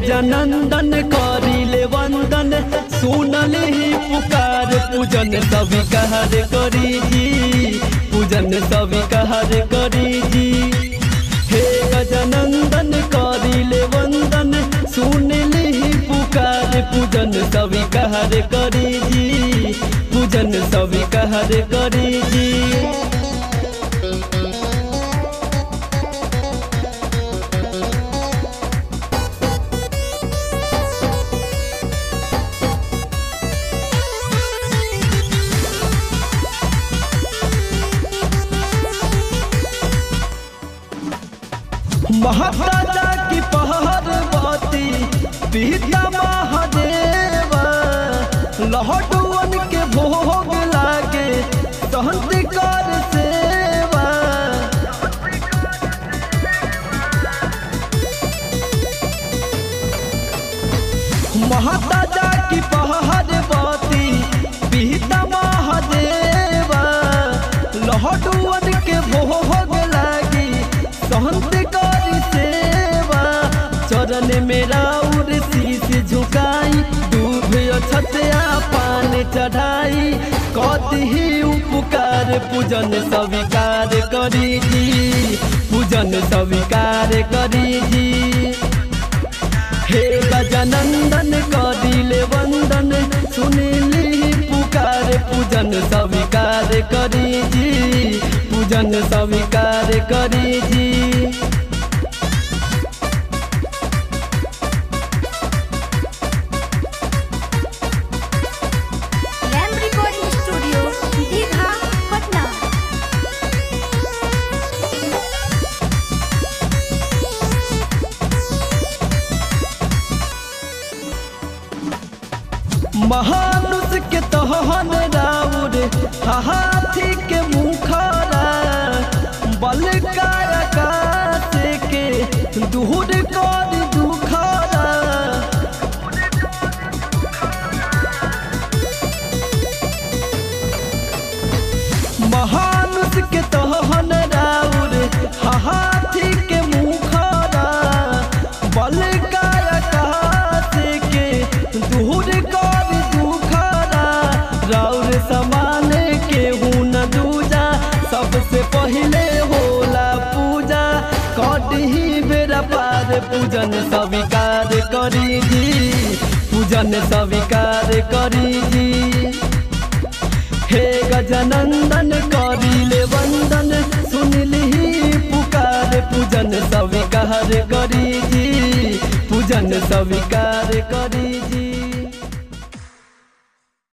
गजानंदन करिले वंदन सुनले ही पुकार पूजन स्वीकार करी जी पूजन स्वीकार करी जी हे गजानंदन करिले वंदन सुनले ही पुकार पूजन स्वीकार करी जी पूजन स्वीकार करी जी महाराजा की पहाड़वती पिता महादेव लहटुअन के भोग लागे सहंत कर सेवा महाराजा की पहाड़वती पिता महादेव लहटुअन के भोग लागी सहंत कर सेवा चरण मेरा उर शीश झुकाई दूध छतया पान चढ़ाई कति उपकार पूजन स्वीकार करी जी पूजन स्वीकार करी जी हे गजानंदन कदिले वंदन सुनिली पुकार पूजन स्वीकार करी जी पूजन स्वीकार करी जी रैम रिकॉर्डिंग स्टूडियो दीघा पटना महानुष के तहन राउर हाथी के मुखरा बल काराकाश के दूर कर दुखरा महानुष के तहन राउर हाथी के मुखरा बल काराकाश के दूर कर दुखरा राउर समान के न दूजा सबसे पहले होला पूजा कटही बेरा पार पूजन स्वीकार करी जी पूजन स्वीकार करी जी हे गजानंदन करिले वंदन सुनली पुकार पूजन स्वीकार करी जी पूजन स्वीकार करी जी